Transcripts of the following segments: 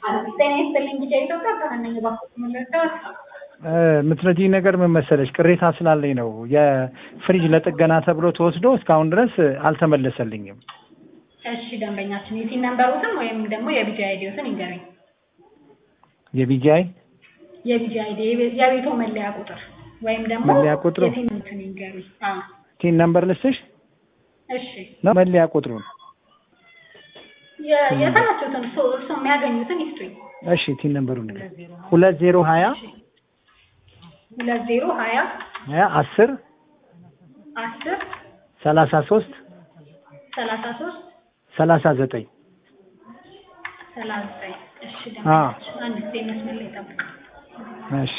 ጤና ይስጥልኝ ጊዜ ኢትዮጵያ ከነኝ ባኩት መለዳት የምትረጂኝ ነገር ምን መሰለሽ፣ ቅሬታ ስላለኝ ነው። የፍሪጅ ለጥገና ተብሎ ተወስዶ እስካሁን ድረስ አልተመለሰልኝም። እሺ ደንበኛችን የሲን ነንበሩትን ወይም ደግሞ የቢጂ አይዲዎትን ይንገረኝ። የቢጂአይ የቢጂ አይዲ የቤቶ መለያ ቁጥር ወይም ደግሞ መለያ ቁጥሩ? የሲን እንትን ይንገሩኝ። አዎ ቲን ነምበር ልስሽ እሺ ነው መለያ ቁጥሩን? የ- የተመቹትን እርሶ እርሶ የሚያገኙትን ይስጡኝ። እሺ ቲን ነምበሩን ንገር። ሁለት ዜሮ ሀያ ሁለት ዜሮ ሀያ ሀያ አስር አስር ሰላሳ ሶስት ሰላሳ ሶስት ሰላሳ ዘጠኝ ሰላሳ ዘጠኝ እሺ አዎ። ደንበኛችን አንድ ጊዜ መስመር ላይ ጠብቅ። እሺ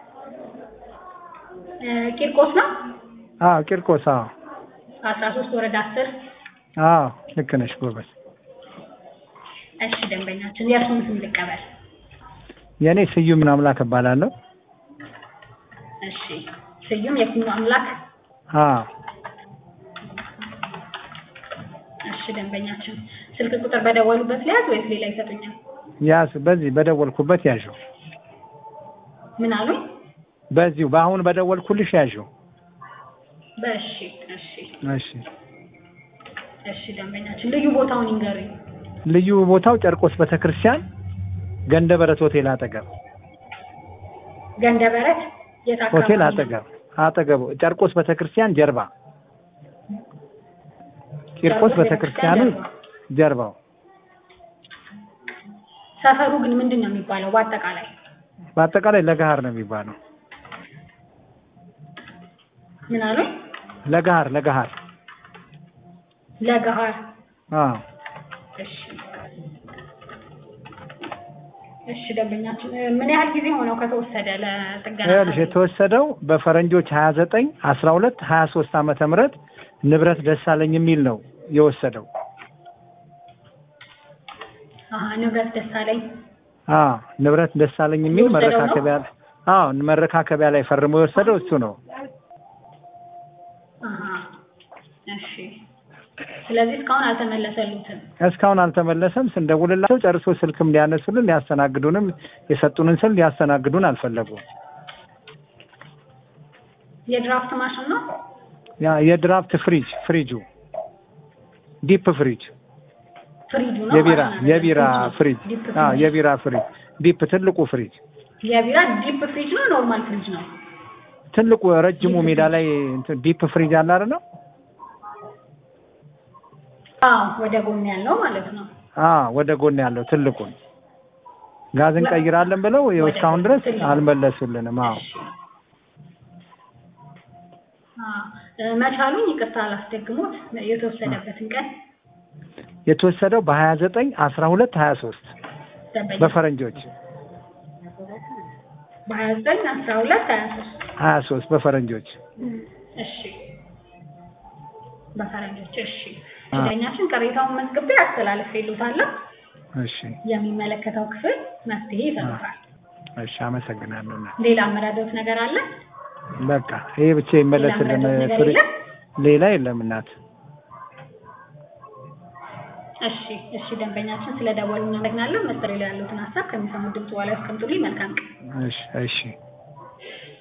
እ ቂርቆስ ነው አዎ ቂርቆስ አዎ አስራ ሶስት ወረዳ አስር አዎ ልክ ነሽ ጎበዝ። እሺ ደንበኛችን የእርሱን ስም ልቀበል። የእኔ ስዩም አምላክ እባላለሁ። እሺ ስዩም የኩኑ አምላክ አዎ እሺ ደንበኛችን ስልክ ቁጥር በደወሉበት ሊያዝ ወይስ ሌላ ይሰጡኛል? ያስ በዚህ በደወልኩበት ያዥው። ምን አሉኝ? በዚሁ በአሁን በደወልኩልሽ ያዥው። በእሺ እሺ እሺ እሺ ደንበኛችን ልዩ ቦታውን ይንገሩኝ። ልዩ ቦታው ጨርቆስ ቤተክርስቲያን ገንደ በረት ሆቴል አጠገብ ገንደበረት የት አካባቢ ሆቴል ነው? አጠገብ አጠገቡ ጨርቆስ ቤተክርስቲያን ጀርባ ቂርቆስ ጨርቆስ ቤተክርስቲያኑ ቤተክርስቲያን ጀርባው ሰፈሩ ግን ምንድን ነው የሚባለው? በአጠቃላይ በአጠቃላይ ለገሃር ነው የሚባለው። ምን አሉኝ? ለገሃር ለገሃር ለገሃር አዎ እሺ እሺ ደንበኛችን እ ምን ያህል ጊዜ ሆነው ከተወሰደ ለጥገና? ይኸውልሽ የተወሰደው በፈረንጆች 29 12 23 ዓመተ ምህረት ንብረት ደሳለኝ የሚል ነው የወሰደው። አሀ ንብረት ደሳለኝ አዎ ንብረት ደሳለኝ የሚል የወሰደው ነው? መረካከቢያ አዎ መረካከቢያ ላይ ፈርሞ የወሰደው እሱ ነው። አሀ እሺ ስለዚህ እስካሁን አልተመለሰሉትም። እስካሁን አልተመለሰም። ስንደውልላቸው ጨርሶ ስልክም ሊያነሱልን ሊያስተናግዱንም የሰጡንን ስል ሊያስተናግዱን አልፈለጉም። የድራፍት ማሽን ነው? ያ የድራፍት ፍሪጅ ፍሪጁ ዲፕ ፍሪጅ ፍሪጁ ነው? የቢራ ማሽን አይደለም፣ የቢራ ፍሪጅ ዲፕ አዎ ፍሪጅ። የቢራ ፍሪጅ ዲፕ ትልቁ ፍሪጅ የቢራ ዲፕ ፍሪጅ ነው ኖርማል ፍሪጅ ነው? ትልቁ ረጅሙ ሜዳ ላይ እንትን ዲፕ ፍሪጅ አለ አይደል? አዎ ወደ ጎን ያለው ማለት ነው። አዎ ወደ ጎን ያለው ትልቁን ጋዝ እንቀይራለን ብለው ይኸው እስካሁን ድረስ አልመለሱልንም። አዎ እሺ። አዎ እ መቻሉን ይቅርታ አላስደግሞት የተወሰደበትን ቀን የተወሰደው በሀያ ዘጠኝ አስራ ሁለት ሀያ ሶስት ደንበኛ በፈረንጆች በሀያ ዘጠኝ አስራ ሁለት ሀያ ሶስት ሀያ ሶስት በፈረንጆች እሺ በፈረንጆች እሺ አ- ዳኛችን ቅሬታውን መዝግቤ አስተላልፌልዎታለሁ እሺ የሚመለከተው ክፍል መፍትሄ ይሰጡታል እሺ አመሰግናለሁ። እናት። ሌላ አመራዶት ነገር አለ በቃ ይሄ ብቻ ይመለስልን። ሌላ ነገር ፍሪ የለም? ሌላ የለም እናት። እሺ እሺ ደንበኛችን ስለ ደወሉ እናመሰግናለን መስጠት ላይ ያሉትን ሀሳብ ከሚሰሙት ድምጽ በኋላ ያስቀምጡልኝ መልካም ቀን እሺ እሺ